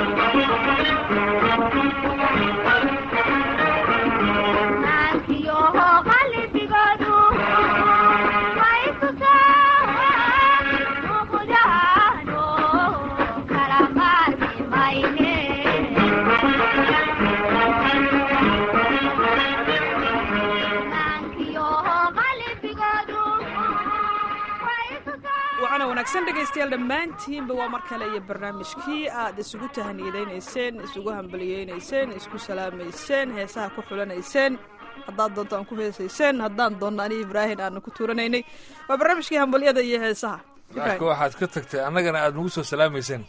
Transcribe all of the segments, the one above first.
waxaana wanaagsan dhegaystayaal dhammaantiinba waa mar kale iyo barnaamijkii aad isugu tahaniyadaynayseen isugu hambaliyeynayseen isku salaamayseen heesaha ku xulanayseen haddaad doonto aan ku heesayseen haddaan doonno ani ibraahin aanu ku tuuranaynay waa barnaamijkii hambalyada iyo heesaha laakiin waxaad ka tagtay annagana aad nagu soo salaamayseen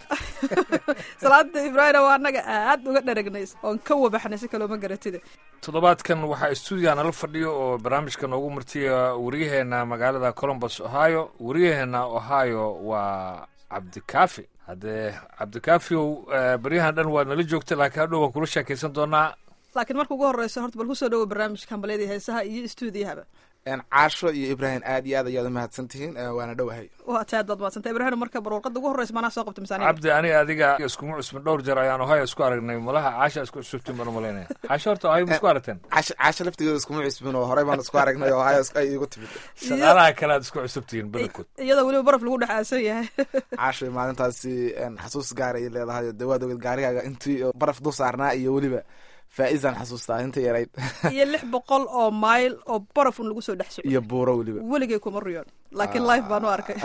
salaada ibraahim waa annaga aad uga dharagnay oon ka wabaxnay si kalooma garatida toddobaadkan waxaa stuudiga nala fadhiyo oo barnaamijka noogu martiya waryaheena magaalada colombus ohio waryaheena ohio waa cabdikaafi haddee cabdikaafiow baryahan dhan waad nala joogta laakiin hadhow waan kula sheekaysan doonaa laakiin marka ugu horeysa horta bal kusoo dhawo barnaamijka hambalyada heesaha iyo stuudiyahaba caasho iyo ibraahim aad iyo aad ayaad umahadsan tihiin waana dhowahay waa taad baad mahadsanta ibrahim marka bar warqada ugu horreysa manaa soo qabta misaaniga cabdi aniga adiga iskuma cusbin dhowr jeer ayaan ohio isku aragnay malaha caasha isku cusubtiin baan umalaynaya caasha horta ohio ma isku aragteen caasho caasho laftigeeda iskuma cusbin oo horey baan isku aragnay oo ohio ay igu timid shaqaalaha kale aad isku cusubtihiin badankood iyadoo weliba baraf lagu dhex aasan yahay caasho maalintaasi xasuus gaar ay leedahay dee waad oged gaarigaaga intii baraf dul saarnaa iyo weliba faa-isaan xasuustaa inta yarayd iyo lix boqol oo mayl oo baraf un lagu soo dhex soco iyo buuro weliba weligay kuma riyoon laakiin life baan u arkay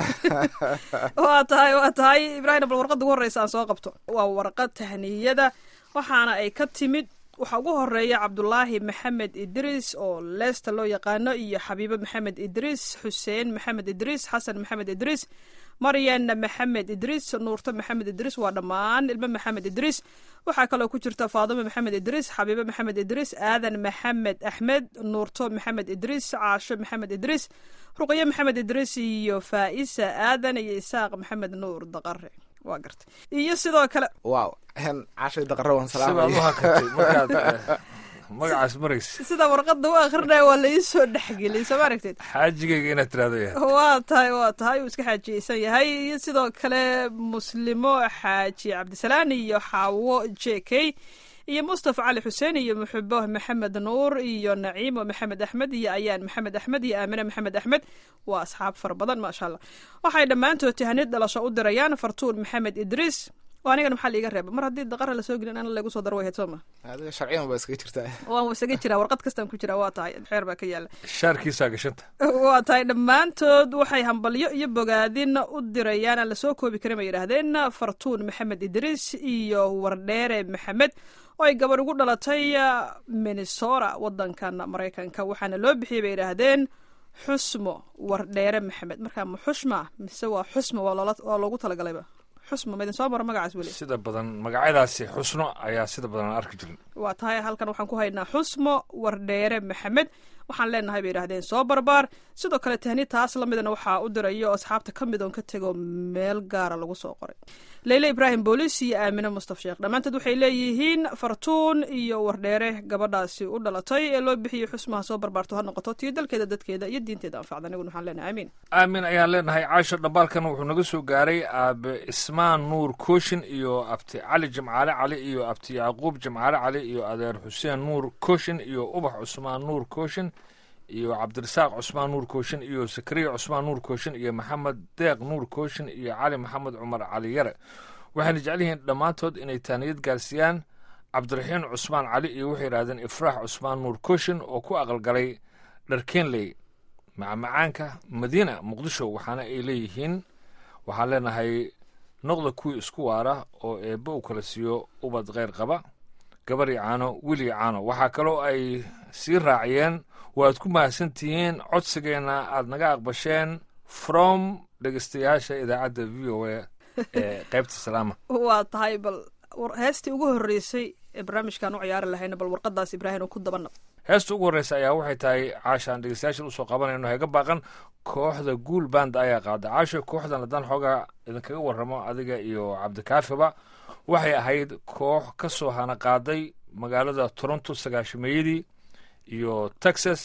waa tahay waa tahay ibraahim bal warqada ugu horreysa aan soo qabto waa warqad tahniyada waxaana ay ka timid waxaa ugu horeeya cabdulaahi maxamed idriis oo leesta loo yaqaano iyo xabiibo maxamed idriis xuseen maxamed idriis xasan maxamed idriis maryan maxamed idriis nuurto maxamed idriis waa dhammaan ilmo maxamed idriis waxaa kaloo ku jirta faadimo maxamed idriis xabiibo maxamed idriis aadan maxamed axmed nuurto maxamed idriis caasho maxamed idriis ruqyo maxamed idriis iyo faa'isa aadan iyo isaaq maxamed nuur daqare waa gartay iyo sidoo kale wow hen cashay daqaro waan sibaad u salaamaya hakatay markaad eh, magacaas maraysa sida warqada u akrinaya waa la ii soo dhexgeliyay soo ma aragteed xaajigayga inaad tiraahdo yahay waa tahay waa tahay uu iska xaajiyeysan yahay iyo sidoo kale muslimo xaaji cabdisalaan iyo xaawo j k iyo mustafa cali xuseen iyo muxubo maxamed nuur iyo naciimo maxamed axmed iyo ayaan maxamed axmed iyo aamine maxamed axmed waa asxaab fara badan maasha allah waxay dhammaantood tahanid dhalasho u dirayaan fartuun maxamed idriis oo anigana maxaa liiga reeba mar haddii daqara lasoo gelin ana lagu soo daro way ahayd soo ma adiga sharciyan baa iskaga jirtaa waan isaga jiraa warqad kastaan ku jiraa waa tahay xeer baa ka yaala shaarkiisaa gashanta waa tahay dhammaantood waxay hambalyo iyo bogaadin u dirayaan aan lasoo koobi karin bay yidhaahdeen fartuun maxamed idriis iyo wardheere maxamed oo ay gabadh ugu dhalatay minnesota wadankan maraykanka waxaana loo bixiyey bay yidhaahdeen xusmo wardheere maxamed markaa ma xushma mise waa xusmo waa loola- waa loogu talagalayba xusmo ma idin soo maro magacaas weli sida badan magacyadaasi xusno ayaa sida badan aan arki jirin waa tahay halkan waxaan ku haynaa xusmo wardheere maxamed waxaan leenahay bay yidhahdeen soo barbaar sidoo kale tahni taas la midana waxaa u dirayo asxaabta ka mid oon ka tego meel gaara lagu soo qoray leyle ibraahim boolis iyo aamine mustaf sheekh dhammaantood waxay leeyihiin fartuun iyo wardheere gabadhaasi u dhalatay ee loo bixiyey xusmaha soo barbaarto ha noqoto tiyo dalkeeda dadkeeda iyo diinteeda anfacda aniguna waxaan leenahay amiin aamin ayaan leenahay caasho dhambaalkan wuxuu naga soo gaaray aabe ismaan nuur kooshin iyo abti cali jimcaale cali iyo abti yacquub jimcaale cali iyo adeer xuseen nuur kooshin iyo ubax cusmaan nuur kooshin iyo cabdirasaaq cusmaan nuur kooshin iyo sakariya cusmaan nuur kooshin iyo maxamed deeq nuur kooshin iyo cali maxamed cumar cali yare waxayna jecel yihiin dhammaantood inay taaniyad gaarsiiyaan cabdiraxiin cusmaan cali iyo waxay yidhahdeen ifraax cusmaan nuur kooshin oo ku aqalgalay dharkeenley macmacaanka madiina muqdisho waxaana ay leeyihiin waxaan leenahay noqda kuwii isku waara oo eebbe uu kala siiyo ubad kheyr qaba gabar iyo caano wiil iyo caano waxaa kaloo ay sii raaciyeen waad ku mahadsan tihiin codsigeenna aad naga aqbasheen from dhegeystayaasha idaacadda v o a ee qaybta salaama waa tahay bal war- heestii ugu horreysay ee barnaamijkan u ciyaari lahayna bal warqadaas ibraahim oo ku dabanab heesta ugu horreysa ayaa waxay tahay caashaan dhegeystayaashan usoo qabanayno heega baaqan kooxda guul band ayaa qaada caasho kooxdan haddaan xoogaa idinkaga warramo adiga iyo cabdikaafiba waxay ahayd koox ka soo hana qaaday magaalada toronto sagaashameeyadii iyo texas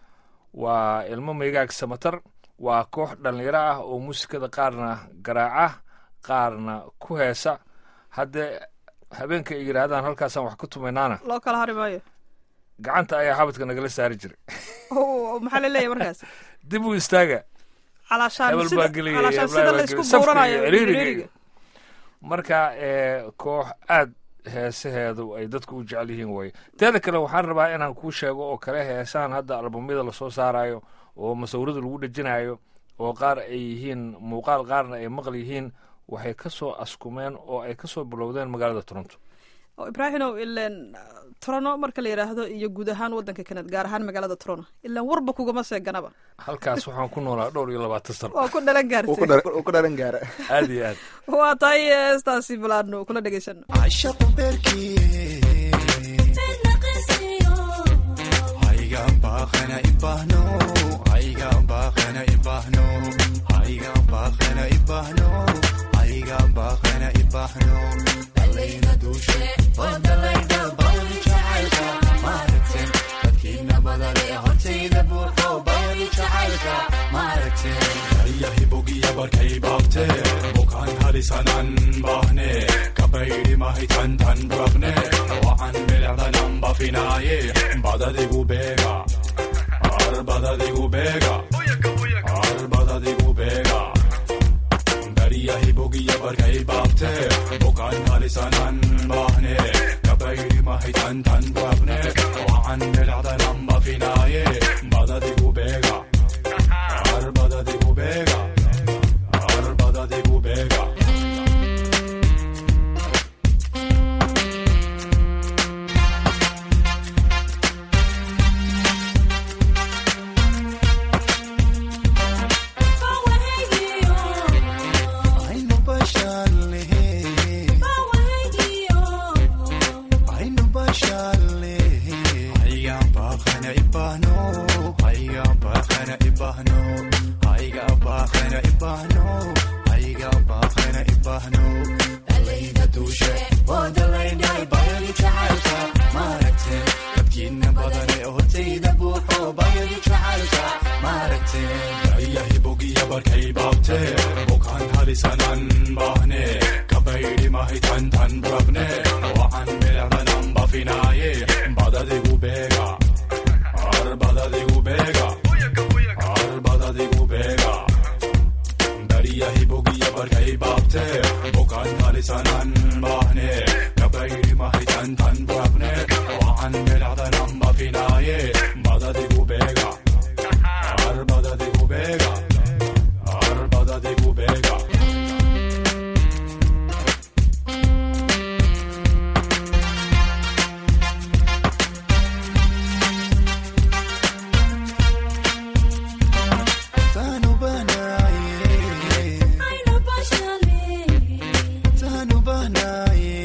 waa ilmo meegaag samatar waa koox dhallinyaro ah oo muusikada qaarna garaaca qaarna ku heesa haddee habeenka ay yidhaahdaan halkaasaan wax ku tumaynaana loo kala hari maayo gacanta ayaa xabadka nagala saari jiray Oo, maxaa la leeyahay markaas dib u istaaga calaashaan hebel sida baa geliyay calaashaan heblaha sida baa la isku geliyay. Safka buuranayo iyo ciriiriga ciriiriga iyo- marka ee, koox aad heesaheedu ay dadku u jecel yihiin waye teeda kale waxaan rabaa inaan kuu sheego oo kale heesahan hadda albamyada lasoo saarayo oo masawirada lagu dhejinayo oo qaar ay yihiin muuqaal qaarna ay maqal yihiin waxay ka soo askumeen oo ay ka soo bilowdeen magaalada toronto oo ibraahimow ileen trono marka la yidhaahdo iyo guud ahaan waddanka kanad gaar ahaan magaalada trono ilaan warba kugama seeganaba halkaas waxaan ku noolaa dhowr iyo labaatan sano waa ku dhalan uu ku gaartay dhar- uu ku dhalan gaara aad iyo aad waa tahay heestaasi balaadno kula dhegaysano عشق بركي هايغا باخنا إباهنو هايغا باخنا إباهنو هايغا باخنا إباهنو هايغا باخنا إباهنو دلينا دوشي ودلينا باوري جعلتا مارتين dadkiina badan ee hortayda buuxo bayri jacaylka maaragteen daryahi bogiya barkay baabte bukaan halisanan baahne kabaydi mahitan tan rabne wacan bilicdanan bafinaaye badadigu beega ar badadigu beega ar badadigu beega daryahi bogiya barkay baabte bukaan halisanan baahne kabaydi mahitan tan rabne wacan bilicdanan bafinaaye badadigu beega ar badadigu beega ar badadigu beega aynu bashaarlehe aynu bashaarlehe hayga baaqana ibahno hayga baaqana ibahno hayga baaqana ibahno hayga baaqana ibahno dalayda duushe oo dalaydhay bayadi jacaylka maaragteen dadkiina badan ee hortayda buuxo bayadi jacaylka maaragteen ayahi bogiya barkay baabte bukaan halisanan baahne kabaydi mahitan tan rabne wacan bilicdanan bafinaaye badadigu beega ar badadigu beega ar badadigu beega daryahi bogiya barkay baabte bukaan halisanan baahne kabaydi mahitan tan rabne wacan bilicdanan bafinaaye badadigu beega ar badadigu beega ar badadigu beega tanu banaye tanu banaye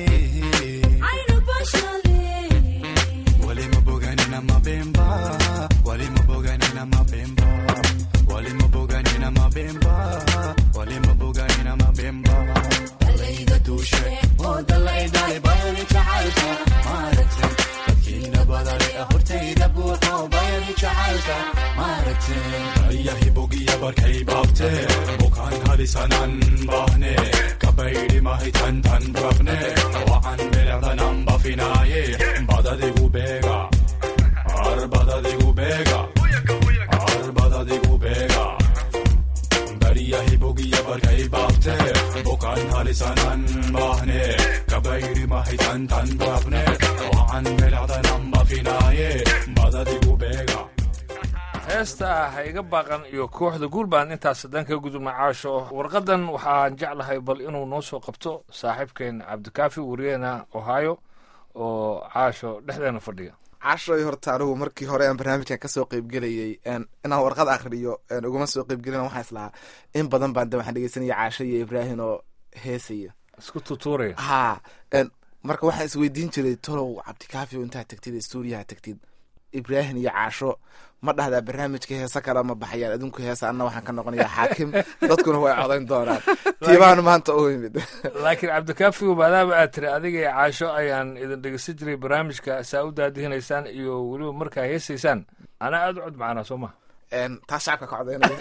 wali maboganina mabemba wali maboganina mabemba wali maboganina mabemba wali maboganina mabemba dalayda duushe oo dalaydale bayani jacaylka maaragteen dadkiina badane ee hortayda buuxo bayani jacaylka maaragteen ayahi bogiya barkay baabte bukaan halisanan baahne kabaydi mahitan tan rabne wacan bilicdanan bafinaaye badadigu beega ar badadigu beega ar badadigu beega daryahi bogiya barkay baabte bukaan halisanan baahne kabaydi mahitan tan rabne wacan bilicdanan bafinaaye badadigu beega heesta ha iga baaqan iyo kooxda guulbaan intaas haddaan kaga gudubna caasho warqadan waxaan jeclahay bal inuu noo soo qabto saaxiibkeen cabdikaafi wariyeena ohio oo caasho dhexdeena fadhiya cashoy horta anigu markii hore aan barnaamijkan kasoo qeybgelayay een, inaan warqad akhriyo een, uguma soo qeybgelin waxaan islahaa in badan baan de waxaan dhegeysanaya caasho iyo ibraahim oo heesaya isku tutuuraya ha een, marka waxaan isweydiin jiray tolow cabdikaafi oo intaad tagtid stuudiyaha tagtid ibraahim iyo caasho ma dhahdaa barnaamijka heesa kale ma baxayaan adinku heesa anna waxaan ka noqonayaa xaakim dadkuna way codayn doonaan tiibaan maanta u imid laakiin cabdikaafi maadaama aad tiri adiga iyo caasho ayaan idin dhegeysan jiray barnaamijka saa u daadihinaysaan iyo weliba markaa heesaysaan anaa aada u cod macanaa soo maha Een, taas shacabka ka codeynaya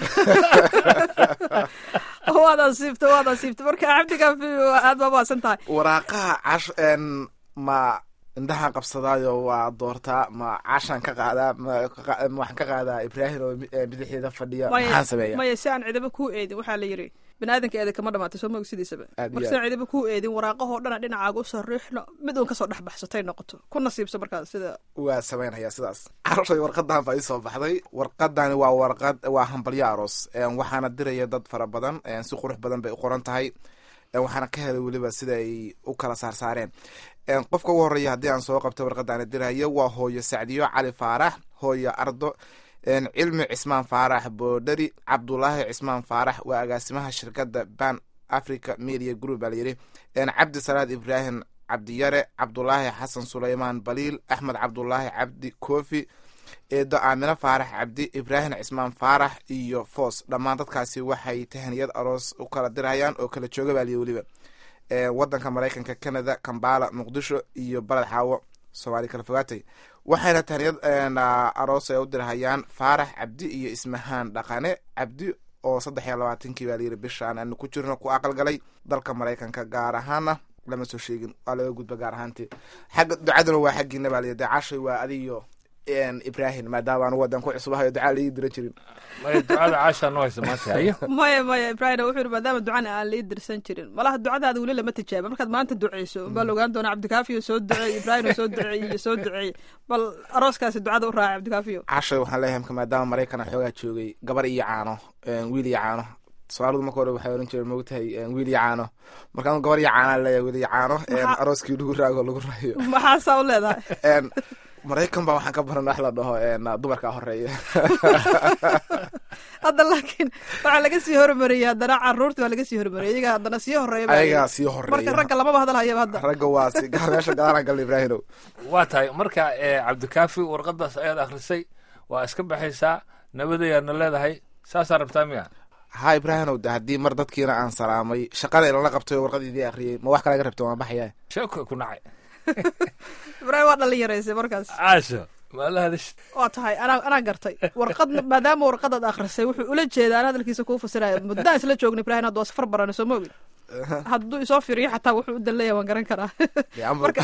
waad asiibta waad asiibta marka cabdikaafi aad baa mahadsan tahay waraaqaha cash een, ma indhahaan qabsadaayo waa doortaa ma cashaan ka qaadaa ma ka- ma waxaan ka qaadaa ibraahim oo mi- ee bidixdeeda fadhiya maxaan sameeya maya si aan cidaba kuu eedin waxaa la yidhi biniaadanka eeda kama dhamaatay soo moog sidiisaba Aad iyo marka si aan cidaba kuu eedin waraaqahoo dhana dhinacaaga u sariixno mid uun kasoo dhex baxsatay noqoto ku nasiibso markaas sida waa sameynaya sidaas caroshay warqadan baa iisoo baxday warqadani waa warqad waa hambalyo aroos Een, waxaana diraya dad fara badan een, si qurux badan bay u qoran tahay Een, waxaana ka helay weliba sida ay u kala saarsaareen Een, qofka ugu horeeya haddii aan soo qabto warqadani dirayo waa hooyo sacdiyo cali faarax hooyo ardo Een, cilmi cismaan faarax boodhari cabdulaahi cismaan faarax waa agaasimaha shirkadda ban africa media group baa layidhi Een, cabdi salaad ibraahim cabdiyare cabdulaahi xasan suleymaan baliil axmed cabdulaahi cabdi kofi eedo aamino faarax cabdi ibraahim cismaan faarax iyo foos dhammaan dadkaasi waxay tahaniyad aroos u kala dirayaan oo kala jooga baa liyi weliba Ee, wadanka maraykanka canada kambala muqdisho iyo baled xaawo soomaali kala fogaatay waxayna tahaniyad een, aa, aroos ay u dirhayaan faarax cabdi iyo ismahaan dhaqane cabdi oo saddex iyo labaatankii baa layidhi bishaan aanu ku jirno ku aqalgalay dalka maraykanka gaar ahaana lama soo sheegin waa laga gudba gaar ahaantii xagga ducaduna waa xaggiina baa layidhi dee cashay waa adiyo een, ibraahim maadaama anu wadan ku cusubahayo ducaa laii diran jirin maya ducada caashaa noo haysa maanta hayo maya maya ibrahim wuxuu yidhi maadaama ducana aan lii dirsan jirin malaha ducadaada weli lama tijaaba markaad maanta duceyso baa la ogaan doonaa cabdikaafiyo soo duceey ibraahim soo duceey iyo soo duceey bal arooskaasi ducada u raaca cabdikaafiyo cashay waxaan leeyahay marka maadaama maraykan xoogaa joogay gabar iyo caano een, wiil iyo caano soomaalidu marka hore waxay oran jireen moogtahay een, wiil iyo caano marka anu gabar iyo caanaa leeyahay wiil iyo caano een, Maxaa- arooskii lagu raago lagu raayo maxaasaa u leedahay Een, maraykan baa waxaan ka baran wax la dhaho een, dumarkaa horeeya hadda laakiin waxaa laga sii hormariyey haddana caruurta waa laga sii hormariyey iyaga haddana sii horeeya baa ayagaa layidhi. sii marka horeeya ragga lamaba hadalhayaba hadda ragga waa si gaal meesha gadaalaan galna ibraahimow waa tahay marka ee, cabdikaafi warqadaas ayaad akhrisay waa iska baxaysaa nabadayaadna leedahay saasaa rabtaa miya ha ibraahimow de haddii mar dadkiina aan salaamay shaqada ilala qabtay oo warqadiidii akhriyey ma wax kalaga rabta waan baxaya sheeko ku nacay ibraahim waa dhalin yaraysay markaas caasho maala hadash waa tahay anaa anaa gartay warqad maadaama warqadaad akhrisay wuxuu ula jeedaa aan hadalkiisa kuu fasiraya muddaan isla joogna ibraahim hadda waa safar barane soo moogin hadduu isoo fiiriyo xataa wuxuu u dan leeyahay waan garan karaa Dee amar- marka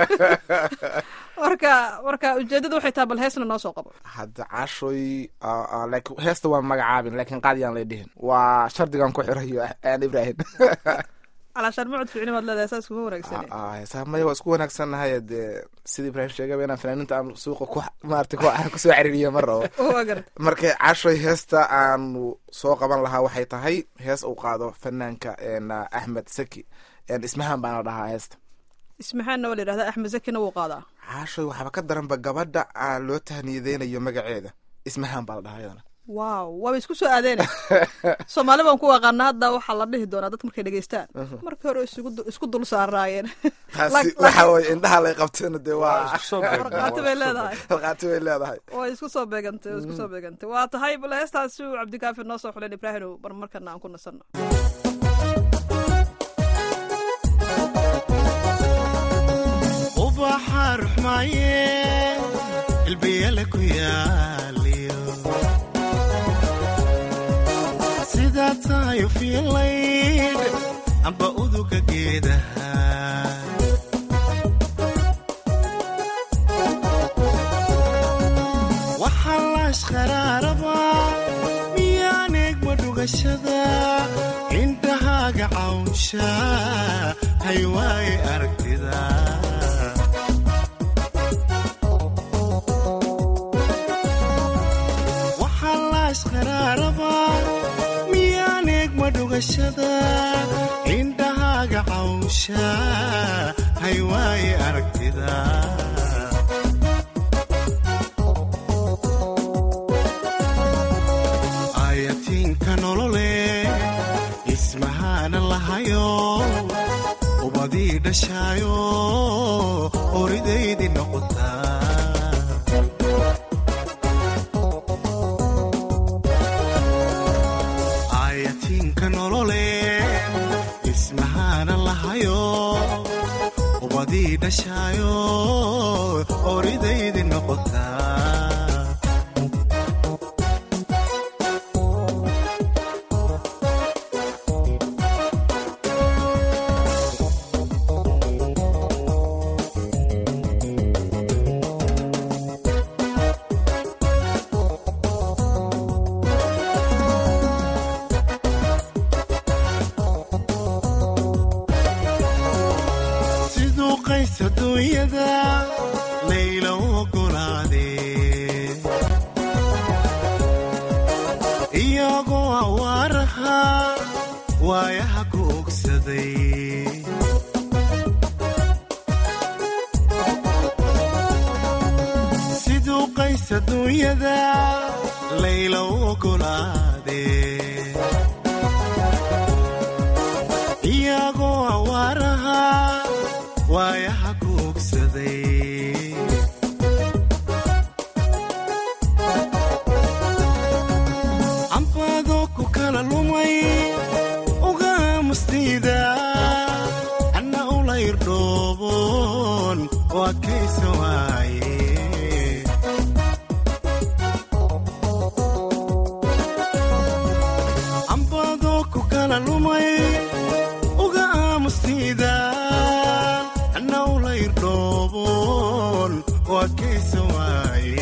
marka marka ujeedada waxay tahay bal heesna noo soo qabo hadda caashoy aa, aa, laakiin heesta waan magacaabin laakiin qaadiyaan lay dhihin waa shardigan ku xirayo aan ibraahim calaashaan mucud fiicni baad leedahay saas kuma wanaagsan Aa, heesaha maya waa isku wanaagsannahay dee sida ibraahim sheegaba inaan fanaaniinta aan suuqa ku maarata ku kusoo caririyo mar rabo waa garta marka caashoy heesta aanu soo qaban lahaa waxay tahay hees uu qaado fanaanka een, axmed saki een, ismahan baana dhahaa heesta ismaxaanna waa la yidhahdaa axmed zakina wuu qaadaa caashoy waxaaba ka daranba gabadha aan loo tahniyadeynayo magaceeda ismahan baa la dhahaa iyadana waaw waaba isku soo aadeena soomaali baan ku aqaana hadda waxaa la dhihi doonaa dadka markay dhegeystaan markii hore isugu du- isku dul saaraayeen taasi Lak- waxa weye indhaha lay qabteen dee waa isku soo beegmeen, warqaati waa bay isku soo leedahay halqaati bay leedahay way isku soo beegantay way isku soo beegantay waa tahay bal heestaasi uu cabdikaafi noo soo xuleen ibraahim bar markana aan ku nasanno ubaxa ruxmaaye ilbiyale ku yaaliyo sidaa tahay u fiilayd amba uduga geedaha waxaa laashqaraaraba miyaan eegma dhugashada indhahaaga cawnsha haywaaye aragtida waxaa laashqaraaraba miyaan eegma dhugashada indhahaaga cawnsha haywaaye aragtida ayatiinka nolole ismahaana lahayo ubadii dhashaayo oridaydii noqotaa ayatiinka nolole ismahaana lahayo ubadii dhashaayo oridaydii noqotaa adduunyada layla ogolaadee iyagoo awaaraha waayaha ku ogsaday siduu qays adduunyada layla ogolaadee iyagoo awaaraha waayaha ku ogsaday cambaadoo ku kala lumay uga aamustiida anna ula irdhooboon oo adkaysa waaye cambaadoo ku kala lumay uga aamustiida anna ula irdhooboon oo adkaysa waaye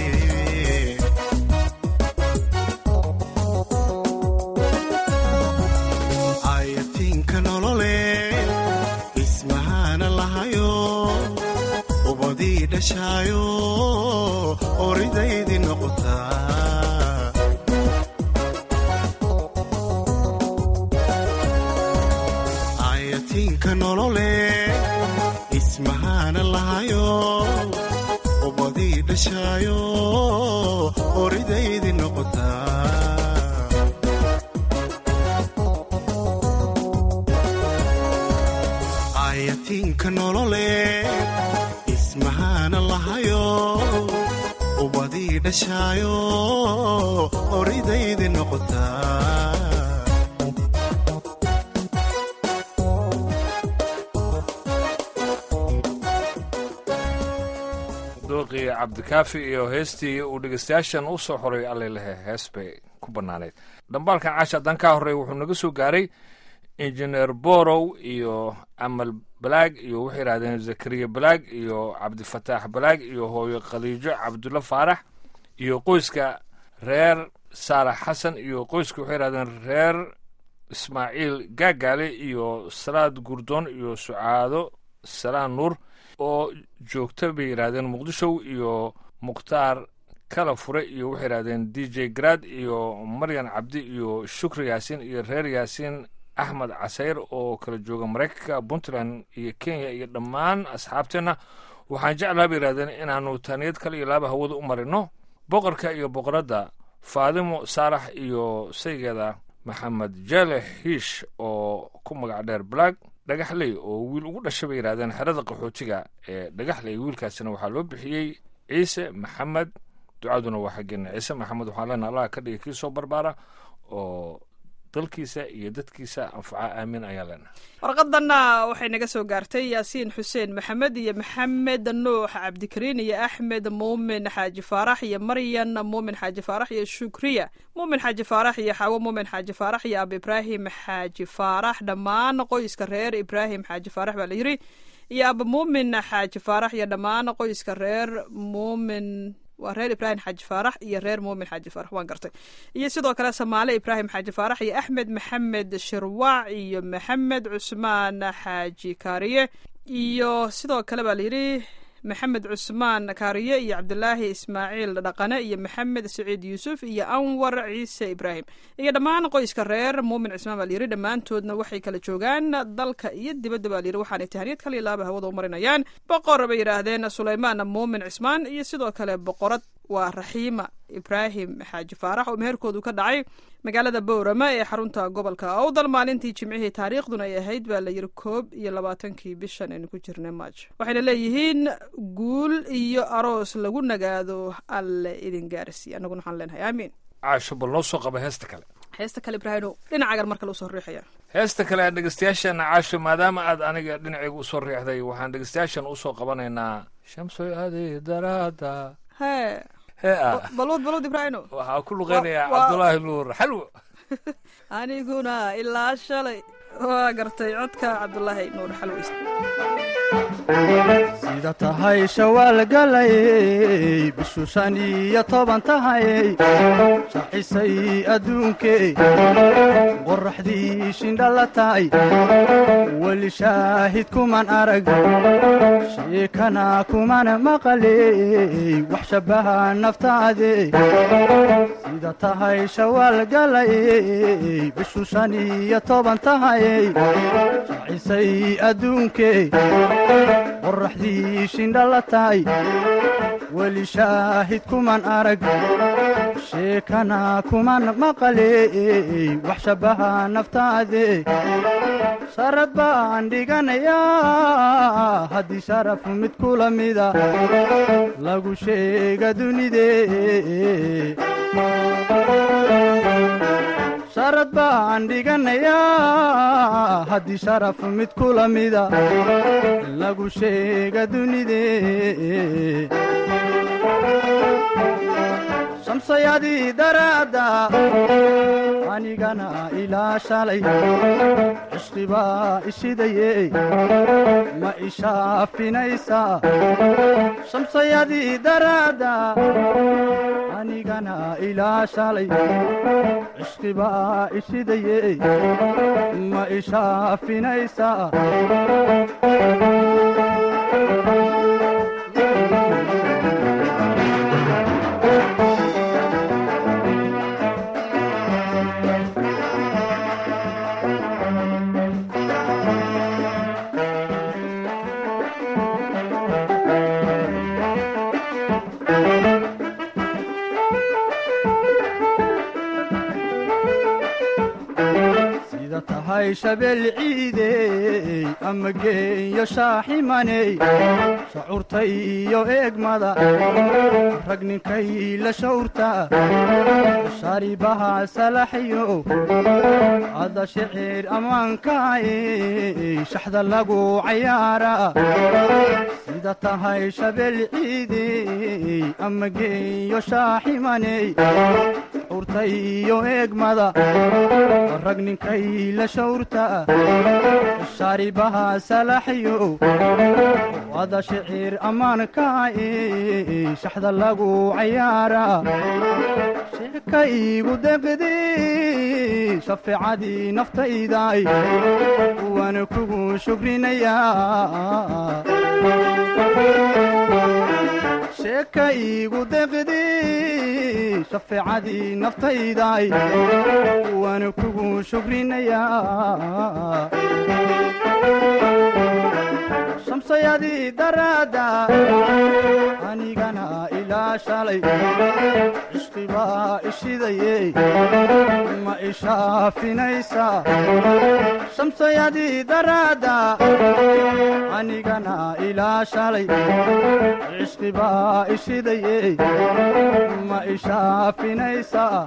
ayatiinka nolole ismahana lahayo ubadii dhashaayo oridaydii noqotaa ayatiinka nolole ismahana lahayo ubadii dhashaayo oridaydii noqotaa ayatiinka nolole ismahana lahayo ubadii dhashaayo oridaydii noqotaa dooqii cabdikaafi iyo heestii uu dhegeystayaashan u soo xoray allelehe hees bay ku bannaaneyd dhambaalkan caasha haddaan kaa horreey wuxuu naga soo gaaray injineer borow iyo amal balaag iyo waxay yidhahdeen zakariya balaag iyo cabdifataax balaag iyo hooyo khaliijo cabdulla faarax iyo qoyska reer saalax xasan iyo qoyska waxay yidhahdeen reer ismaaciil gaagaale iyo salaad gurdoon iyo sucaado salaan nuur oo joogta bay yidhaahdeen muqdishow iyo mukhtaar kala fure iyo waxay yidhahdeen d j grad iyo maryan cabdi iyo shukri yaasiin iyo reer yaasiin axmed casayr oo kala jooga maraykanka puntland iyo kenya iyo dhammaan asxaabteenna waxaan jeclaha bay yidhahdeen inaannu taaniyad kale iyo laaba hawada u marino boqorka iyo boqoradda faadimo saalax iyo saygeeda maxamed jale hiish oo ku magac dheer balaag dhagaxley oo wiil ugu dhashay bay yidhahdeen xerada qaxootiga ee dhagaxley wiilkaasina waxaa loo bixiyey ciise maxamed ducaduna waa xaggeena ciise maxamed waxaan leenaha allah ka dhiga kii soo barbaara oo dalkiisa iyo dadkiisa anfaca aamin ayaan leenahay warqadanna waxay naga soo gaartay yaasiin xuseen maxamed iyo maxamed nuux cabdikariin iyo axmed muumin xaaji faarax iyo maryan muumin xaaji faarax iyo shukriya muumin xaaji faarax iyo xaawo muumin xaaji faarax iyo ab ibraahim xaaji faarax dhammaan qoyska reer ibraahim xaaji faarax baa la yiri iyo aba muumin xaaji faarax iyo dhammaan qoyska reer muumin waa reer ibraahim xaaji faarax iyo reer muumin xaaji faarax waan gartay iyo sidoo kale samaale ibraahim xaaji faarax iyo axmed maxamed shirwaac iyo maxamed cusmaan xaaji kaariye iyo sidoo kale baa layidhi maxamed cusmaan kaariye iyo cabdulaahi ismaaciil dhaqane iyo maxamed saciid yuusuf iyo anwar ciise ibraahim iyo dhammaan qoyska reer muumin cismaan baa layidhi dhammaantoodna waxay kala joogaan dalka iyo dibadda baa layidhi waxaanay tahaniyad kale ilaaba hawada u marinayaan boqor bay yidhaahdeen suleymaan muumin cismaan iyo sidoo kale boqorad waa raxiima ibraahim xaaji faarax oo meherkoodu ka dhacay magaalada bowrama ee xarunta gobolka awdal maalintii jimcihii taariikhduna ay ahayd baa layidhi koob iyo labaatankii bishan aynu ku jirnay maajo waxayna leeyihiin guul iyo aroos lagu nagaado alle idin gaarsiiy annaguna waxaan leenahay aamiin caasho bal noo soo qaba heesta kale heesta kale ibraahino dhinacagan mar kale usoo riixaya heesta kale aan dhegeystayaashana caasho maadaama aad aniga dhinacayga usoo riixday waxaan dhegeystayaashan usoo qabanaynaa shamsoy adi daraada hee hee ah balwad balwad ibraahino waxaa ku luqeynayaa Wa- wa- cabdulaahi nuur xalwo aniguna ilaa shalay waa gartay codka cabdulaahi nuur xalweys sida tahay shawaal galayey bishu shan iyo toban tahayey shacisay adduunkey qoraxdii shindhala tahay weli shaahid kuman arag sheekana kuman maqaley wax shabbaha naftaade sida tahay shawaal galayey bishu shan iyo toban tahayey shacisay adduunkey qoraxdii shindhala tahay weli shaahid kuman arag sheekana kuman maqaley wax shabbaha naftaade sharad baan dhiganayaa haddii sharaf mid kula mida lagu sheega dunide sharad baan dhiganayaa haddii sharaf mid kula mida lagu sheega dunide shamsayadii daraadda anigana ilaa shalay cishqibaa ishidaye ma ishaafinaysaa shamsayadii daraadda anigana ilaa shalay cishqibaa ishidaye ma ishaafinaysaa sida tahay shabeel ciidey ama geeyo shaaximaney shacuurta iyo eegmada rag ninkay la shawrta sharibaha salaxyo ada shicir ammaankaay shaxda lagu cayaara sida tahay shabeel ciidey ama geeyo shaaximaney shacuurta iyo eegmada rag ninkay la shawrta shaaribaha salaxyo ada shicir ammaankaay shaxda lagu cayaara sheeka iigu deqdi shafeecadii naftayday waana kugu shukrinayaa sheeka iigu deqdi shafeecadii naftayday waana kugu shukrinayaa shamsayadii daraadda anigana ilaa shalay cishqibaa ishidaye ma ishaafinaysaa shamsayadii daraadda anigana ilaa shalay cishqibaa ishidaye ma ishaafinaysaa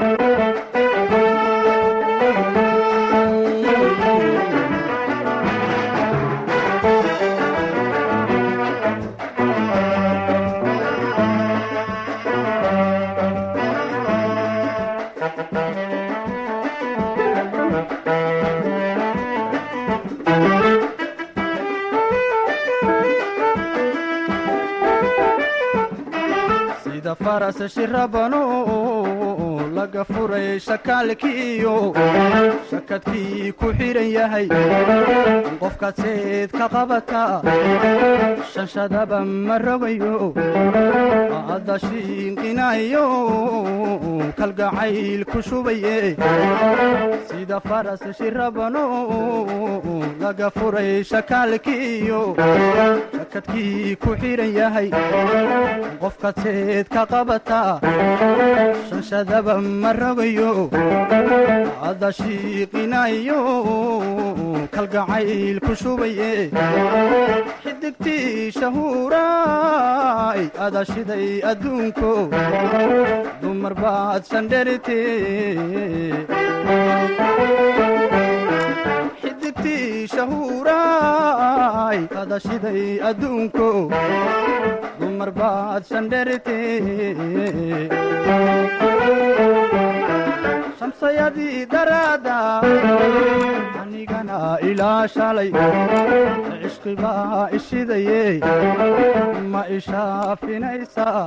sida faras shirabano laga furay shakaalkiiyo shakadkii ku xidhan yahay qofkaad seed ka qabata shanshadaba ma rogayo adda shiinqinayo kalgacayl ku shubaye sida faras shirabano laga furay shakaalkiiyo shakadkii ku xidhan yahay qofkaad seed ka qabata shanshadaba ma rogayo adda shiiqinayo kalgacayl ku shubaye xidigtii shahuuraay ada shiday adduunko dumar baad sandherite xidigtii shahuuraay ada shiday adduunko dumar baad sandherite shamsayadii daraadda anigana ilaa shalay cishqibaa ishidaye ma ishaafinaysaa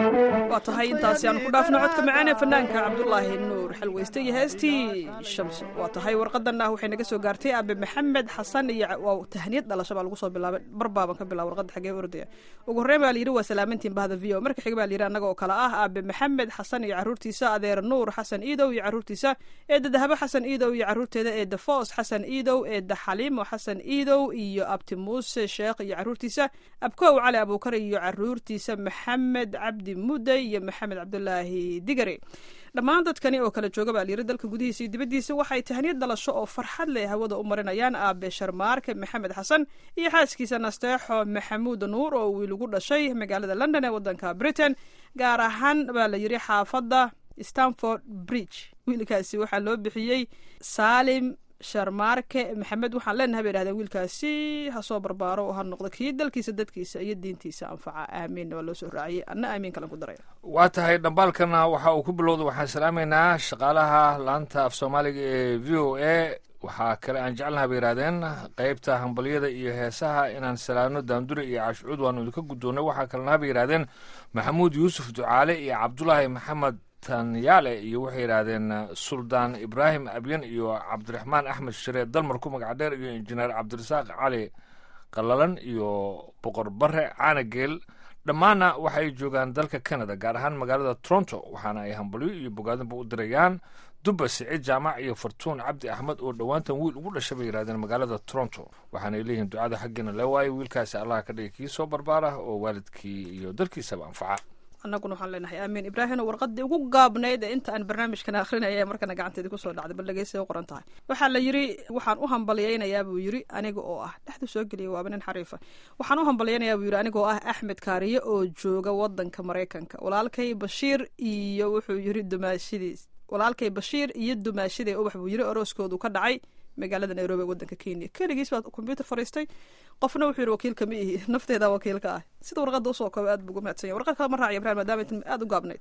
waa tahay intaasi aan ku dhaafno codka macaan ee fanaanka cabdulaahi nuur xalweyste iyo heestii shamso waa tahay warqadan ah waxay naga soo gaartay aabe maxamed xasan iyo waa tahniyad dhalasho baa lagu soo bilaabay barbaaban ka bilaaba warqadda xagee ordaya ugu horreyn baa layidhi waa salaamantiin bahda v o marka xiga baa layidhi annaga oo kale ah aabe maxamed xasan iyo carruurtiisa adeer nuur xasan iidow iyo carruurtiisa eedda dahabo xasan iidow iyo carruurteeda eedda foos xasan iidow eedda xaliimo xasan iidow iyo abti muuse sheekh iyo carruurtiisa abkow cali abuukar iyo carruurtiisa maxamed cabdi muday iyo maxamed cabdulaahi digare dhammaan dadkani oo kala jooga baa layiri dalka gudihiisa iyo dibaddiisa waxay tahniyad dhalasho oo farxad leh hawada u marinayaan aabe sharmaarke maxamed xasan iyo xaaskiisa nasteexo maxamuud nuur oo wiil ugu dhashay magaalada london ee waddanka britain gaar ahaan baa la yiri xaafadda stanford bridge wiilkaasi waxaa loo bixiyey saalim sharmaarke maxamed waxaan leenahay bay dhahdeen wiilkaasi ha soo barbaaro oo ha noqdo kii dalkiisa dadkiisa iyo diintiisa anfaca aamiin waa loo soo raaciyey anna aamiin kalan ku daraya waa tahay dhambaalkana waxa uu ku bilowda waxaan salaamaynaa shaqaalaha laanta af soomaaliga ee v o a waxaa kale aan jeclaha bay yidhahdeen qeybta hambalyada iyo heesaha inaan salaano daandure iyo caashcuud waanu idinka guddoonnay waxaa kalena bay yidhahdeen maxamuud yuusuf ducaale iyo cabdulaahi maxamed tanyaale iyo waxay yidhaahdeen suldaan ibraahim abyan iyo cabdiraxmaan axmed shiree dalmar ku magac dheer iyo injineer cabdirasaaq cali qalalan iyo boqor bare caanageel dhammaanna waxay joogaan dalka canada gaar ahaan magaalada toronto waxaana ay hambalyo iyo bogaadinba u dirayaan dubba siciid jaamac iyo fartuun cabdi axmed oo dhowaantan wiil ugu dhashay bay yidhahdeen magaalada toronto waxaanay leeyihiin ducada xaggiina lee waayo wiilkaasi allah ka dhigay kii soo barbaara oo waalidkii iyo dalkiisaba anfaca annaguna waxaan leenahay aamiin ibraahim warqadii ugu gaabnayd ee inta aan barnaamijkan akrinaya markana gacanteedi kusoo dhacday bal dhegeysa u qoran tahay waxaa la yiri waxaan u hambalyaynayaa buu yiri aniga oo ah dhexdu soo geliyay waaba nin xariifa waxaan u hambalyaynayaa buu yiri aniga oo ah axmed kaariye oo jooga wadanka maraykanka walaalkay bashiir iyo wuxuu yiri dumaashidiis walaalkay bashiir iyo dumaashidee ubax buu yiri orooskoodu ka dhacay magaalada nairobi ee wadanka kenya keligiis baa kombyuutar fariistay qofna wuxuu yidhi wakiilka ma ihi nafteeda wakiilka ah sida warqadda usoo kooba aad buu ugu mahadsan yahay warqad kale ma raaciyo ibrahim maadaama intan aada u gaabnayd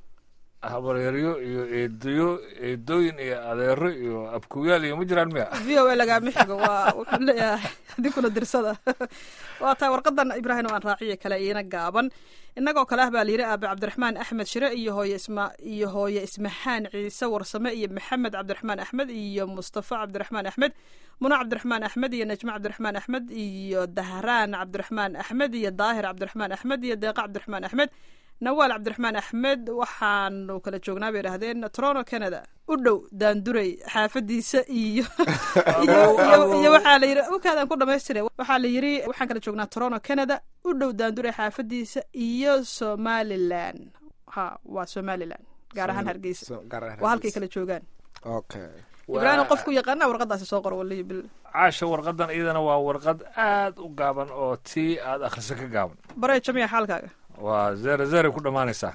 habaryaryo iyo eedayo eedooyin iyo adeero iyo abkuyaal iyo ma jiraan miya v o a lagaama xigo waa wuxuu leeyahay adinkuna dirsada waa tahay warqadan ibraahim aan raaciyo kale iina gaaban innagoo kale ah baa layidhi aabe cabdiraxmaan axmed shire iyo hooye isma iyo hooye ismaxaan ciise warsame iyo maxamed cabdiraxmaan axmed iyo mustafa cabdiraxmaan axmed muna cabdiraxmaan axmed iyo najmo cabdiraxmaan axmed iyo dahraan cabdiraxmaan axmed iyo daahir cabdiraxmaan axmed iyo deeqa cabdiraxmaan axmed nawaal cabdiraxmaan axmed waxaanu kala joognaa bay idhahdeen toronto canada u dhow daandurey xaafadiisa iyo iyo waxaa la yidhi ukaadaan ku dhamaystire waxaa la yidhi waxaan kala joognaa toronto canada u dhow daandurey xaafadiisa iyo somalilan ha waa somalilan gaar ahaan hargeysa waa halkay kala joogaan okay ibraahim qofku yaqaana warqadaasi soo qor waliyo bil caasha warqadan iyadana waa warqad aad u gaaban oo tii aad akhriso ka gaaban baree jamiya xaalkaaga waa zere zere ku dhammaanaysaa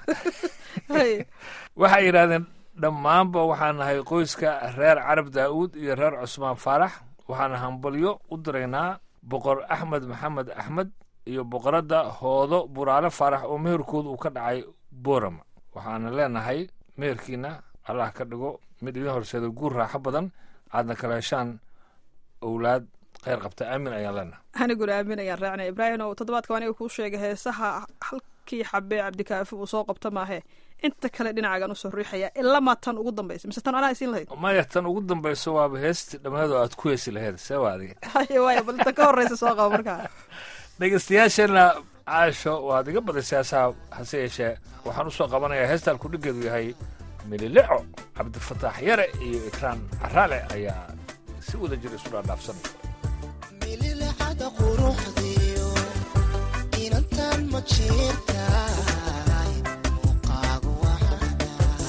waxay yidhahdeen dhammaanba waxaan nahay qoyska reer carab daa'uud iyo reer cusmaan faarax waxaana hambalyo u diraynaa boqor axmed maxamed axmed iyo boqoradda hoodo buraale faarax oo meherkooda uu ka dhacay boorama waxaana leenahay meherkiina allah ka dhigo mid idin horseeda guur raaxo badan aadna kala heshaan owlaad kheyr qabta aamin ayaan leenahay aniguna aamin ayaan raacnay ibraahim oo toddobaadka aniga kuu sheegay heesaha halkii xabee cabdikaafi uu soo qabta maahe inta kale dhinacaagan usoo riixaya ilamaa tan ugu dambaysa mise tan anaa isiin lahayd maya tan ugu dambayso waaba heestii dhammeedoo aad ku heesi laheyd see waa adiga haye waaya bal inta ka horreysa soo qaba markaa dhegeystayaasheenna caasho waad iga badisay heesaha hase yeeshee waxaan usoo qabanayaa heestaan kudhigeedu yahay milileco cabdifataax yare iyo ikraan caraale ayaa si wada jir isu dhaadhaafsanaya mililecada quruxdiyo inantan ma jeertaay muuqaagu waxana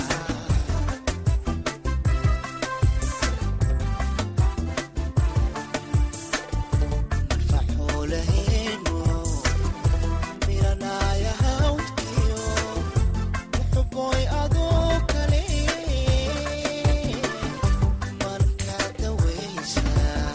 marfaxoolaheeno miranaya hawdkiyo muxuboy adoo kale marka dawaysaa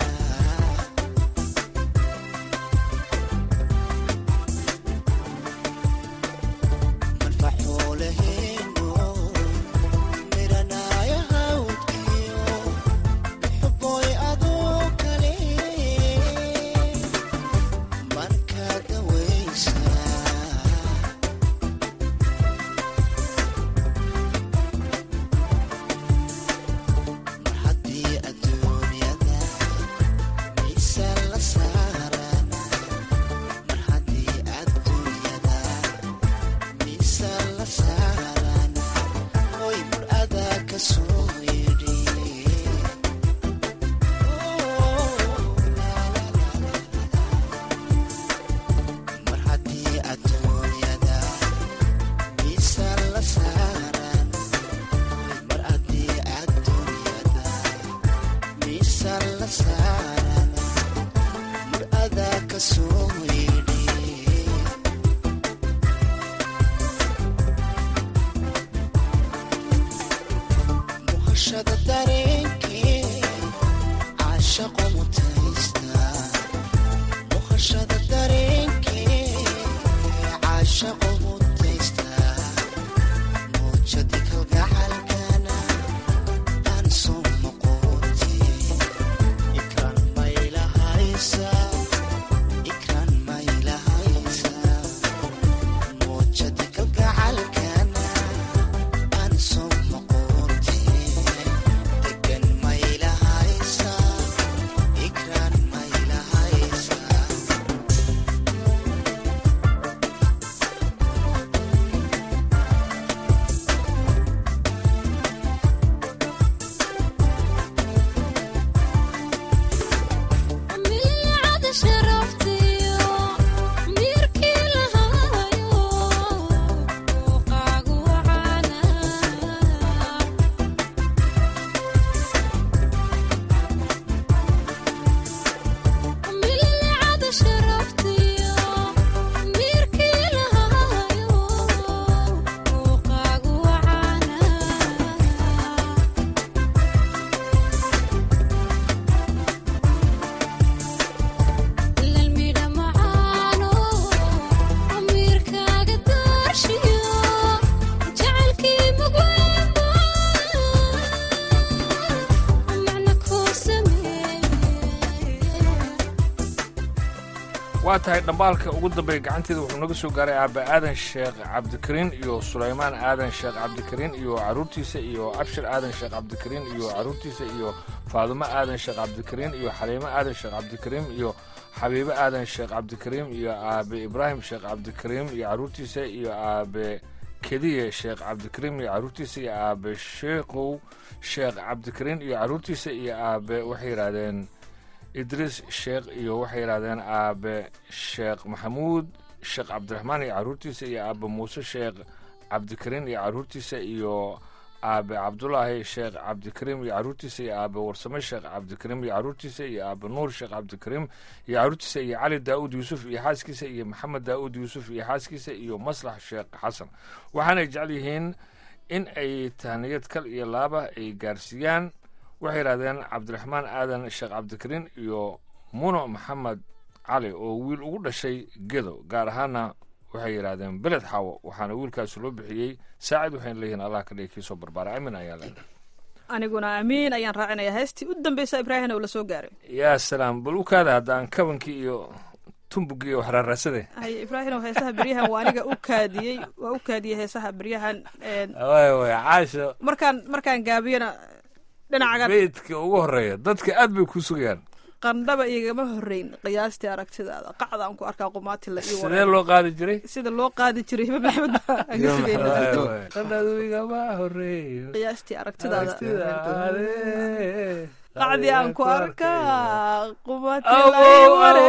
waa tahay dhambaalka ugu dambeeya gacanteeda wuxuu naga soo gaaray aaba aadan sheekh cabdikariin iyo sulaymaan aadan sheekh cabdikariin iyo caruurtiisa iyo abshir aadan sheekh cabdikariin iyo caruurtiisa iyo faadumo aadan sheekh cabdikariin iyo xaliimo aadan sheekh cabdikariim iyo xabiibo aadan sheekh cabdikariim iyo aabe ibraahim sheekh cabdikariim iyo caruurtiisa iyo aabe kediye sheekh cabdikariim iyo caruurtiisa iyo aabe sheekhow sheekh cabdikariin iyo caruurtiisa iyo aabe waxay yidhaahdeen idriis sheekh iyo waxay yidhahdeen aabe sheekh maxamuud sheekh cabdiraxmaan iyo caruurtiisa iyo aabe muuse sheekh cabdikariin iyo caruurtiisa iyo aabe cabdulaahi sheekh cabdikariim iyo caruurtiisa iyo aabe warsame sheekh cabdikariim iyo caruurtiisa iyo aabe nuur sheekh cabdikariim iyo caruurtiisa iyo cali daa'uud yuusuf iyo xaaskiisa iyo maxamed daa'uud yuusuf iyo xaaskiisa iyo maslax sheekh xasan waxaanay jecel yihiin in ay tahniyad kal iyo laaba ay gaarsiiyaan waxay yidhahdeen cabdiraxmaan aadan sheekh cabdikariin iyo muno maxamed cali oo wiil ugu dhashay gedo gaar ahaana waxay yidhaahdeen beled xaawo waxaana wiilkaasi loo bixiyey saacid waxayna leeyihiin allah ka dhigi kiisoo barbaara amin ayaa leedahay aniguna amiin ayaan raacinayaa heestii u dambeysa ibraahim oo la soo gaaray yaa salaam bal u kaada haddaan kabankii iyo tumbugii iyo waxraaraasade haye ibraahimow heesaha beryahan waa aniga u kaadiyey waa u kaadiyey heesaha beryahan een, waay waay caasha markaan markaan gaabiyana dhinacagan beydka ugu horeeya dadka aad bay ku sugayaan qandhaba igama horeyn qiyaastii aragtidaada qacdaan ku arkaa qumaatila iyo sidee loo qaadi jiray sida loo qaadi jiray hiba maxamed baa aan ka Hiba sugayna. Maxamed. Waay, waay. qandhadu igama horeeyo qiyaastii aragtidaada Aragtidaade. qacdii aan ku arkaa Abo, qumaatila iyo ware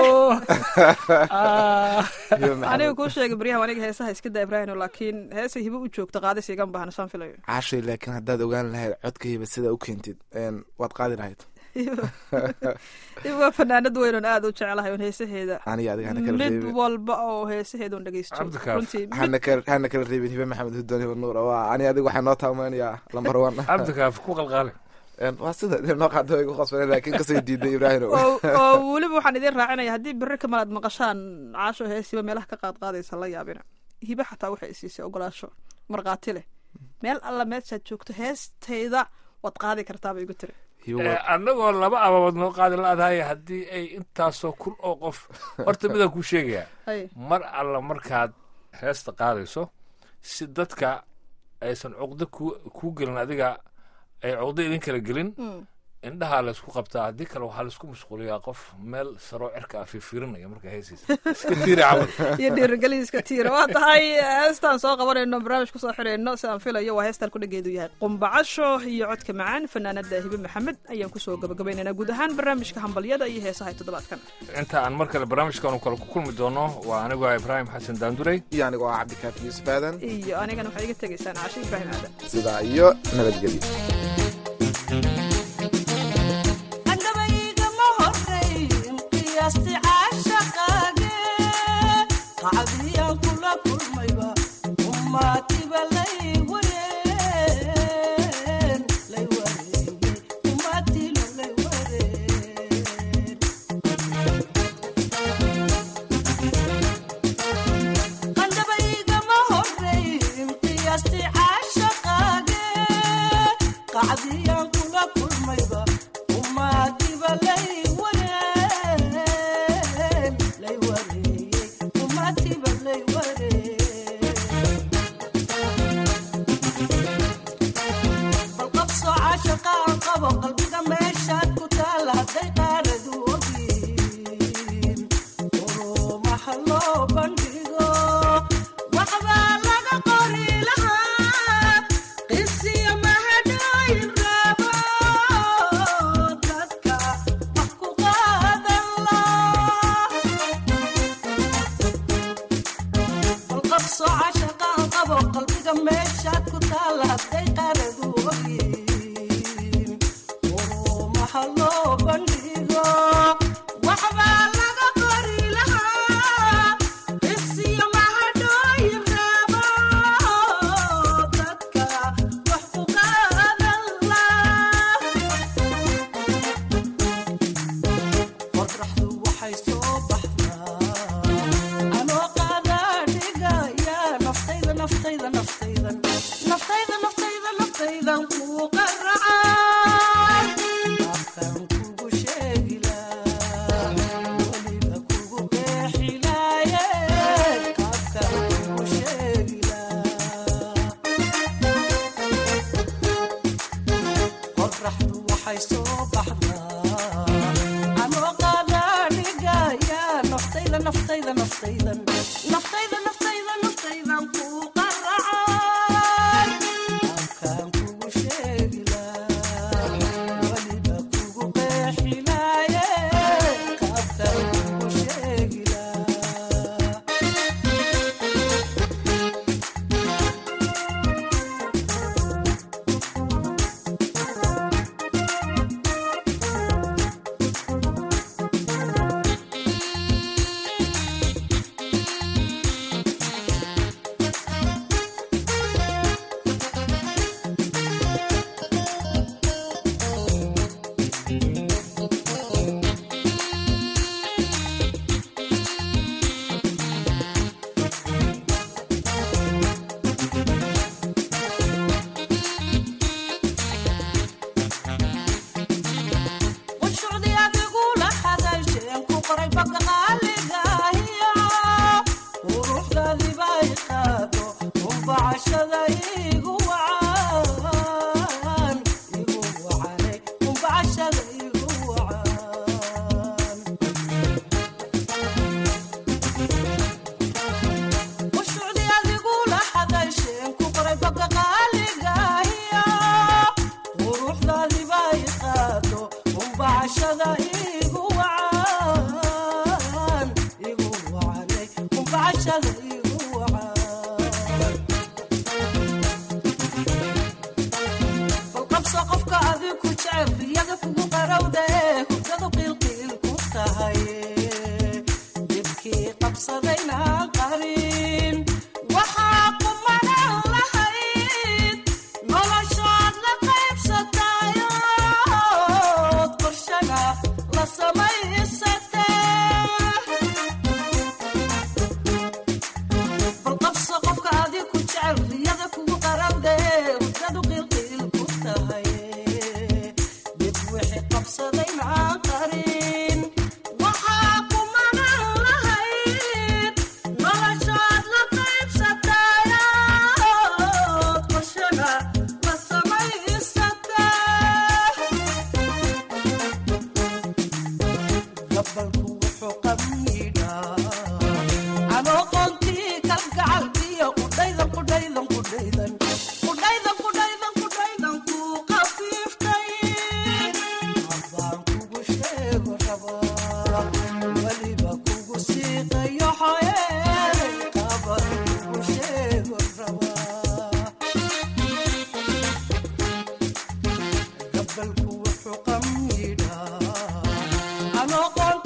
Ah. Hiba Maxamed. aniga kuu sheegay beryahan aniga heesaha iska daa ibraahim laakiin heesay hiba u joogta qaadis igama baahna saan filayo caashay laakiin haddaad ogaan lahayd codkayba sidaa u keentid een, waad qaadi lahayd hiba waa fanaanad weyn oon aada u jecelahay oon heesaheeda aniga adiga hana kala mid reebin walba oo heesaheeda oon dhegeysto Cabdikaaf. runtii mid hana kala hana kala reebin hibe maxamed hudoon hibe nuur waa ani adiga waxaa noo taamanayaa lambar one cabdikaaf ku qalqaale Een, waa sida dee noo qaado way ku qasbane laakiin kasoo diiday ibraahim oo oo weliba waxaan idin raacinaya haddii berri kamal aad maqashaan caasho heesiba meelaha ka qaad qaadaysa la yaabina hibe xataa waxay siisay ogolaasho markhaati leh meel alla meeshaad joogto heestayda waad qaadi kartaaba igu tiri hibe Eh, waa annagoo laba ababood noo qaadi la-dahay haddii ay intaasoo kun oo qof horta midaan kuu sheegayaa hay mar alla markaad heesta qaadayso si dadka aysan cuqdo ku kuu gelin adiga ay cuqdo idin kala gelin Mm. indhahaa laysku qabtaa haddii kale waxaa laysku mashquuliyaa qof meel saroo cirka ah fiirfiirinaya markaa heesaysa iska tiiri camal iyo dhiirigelin iska tiira waa tahay heestaan soo qabanayno barnaamij kusoo xirayno si aan filayo waa heestaan kudhageedu yahay qumbacasho iyo codka macaan fanaanada hibe maxamed ayaan kusoo gabagabaynaynaa guud ahaan barnaamijka hambalyada iyo heesaha toddobaadkan inta aan mar kale barnaamijkan kale ku kulmi doono waa anigu ah ibraahim xasan daandurey iyo aniga waa cabdikaafi yuusuf aadan iyo anigana waxaad iga tegaysaan cashe ibraahim aadan sidaa iyo nabadgelyo andhabaygama horeyn qiyaasti caashaqaage qacdiyaan kula kulmayba umaatiba lay wareen lay wareeye umaatilo lay wareen qandhabaygama horeyn qiyaasti caashaqaage qacdiyaan kula kulmayba umaadiba lay wareen lay wareeyey umaadiba lay wareen bal qabso caashaqa aan qabo qalbiga meeshaad ku taala hadday qaaradu ogyiin urumaha loo bandhigo waxbaa laga qori lahaa qisiyo mahadhooyin raabo dadka wax ku qaadan laa bal qabso cashaqaan qabo qalbiga meeshaad ku taala hadday qaaradu ogyiin urumaha loo bandhigo waxbaa laga qori lahaa isiyo mahadhooyin raabo dadka wax ku qaadan laa qorraxdu waxay soo baxdaa anoo qaadaa dhigaya naftayda naftayda naftaydan naftayda naftayda naftaydan kuu naftayda naftayda naftaydan ku qaracay afkaan kugu sheegilaa weliba kugu qeexilaaye qaabkaan kugu sheegilaa qunshucdii adigula hadasheen ku qoray baga qaaligahiyo quruxdaadiba i qaado umbacashada igu wacan igu wacanay umbacashada igu wacan qunshucdii adigula hadasheen ku qoray baga qaaligahiyo quruxdaadiba i qaado umbacashada igu wacan igu wacanay umbacashada igu wacan bal qabso qofka adiku jecel riyada kugu qarowda ee hurdadu qiilqiil ku tahay dibkii qabsadayna qarin waxaa kumanan lahayd noloshaad la qaybsatayood qorshana la samaysatee bal qabso qofka adiku jecel riyada kugu qarowda ee hurdadu qiilqiil ku tahay dib wixii qabsadayna qarin waxaa kumanan lahayd noloshaad la qaybsatayood qorshana la samaysatee gabalku wuxuu qamiidhaa anoo qoontii kalgacalkiyo qudhaydan qudhaydan qudhaydan qudhaydan qudhaydan qudhaydan ku qafiiftay abaan kugu sheego rabaa weliba kugu siiqayo xoyee qaban kugu sheego rabaa gabalku wuxuu qamiidhaa anoo qoon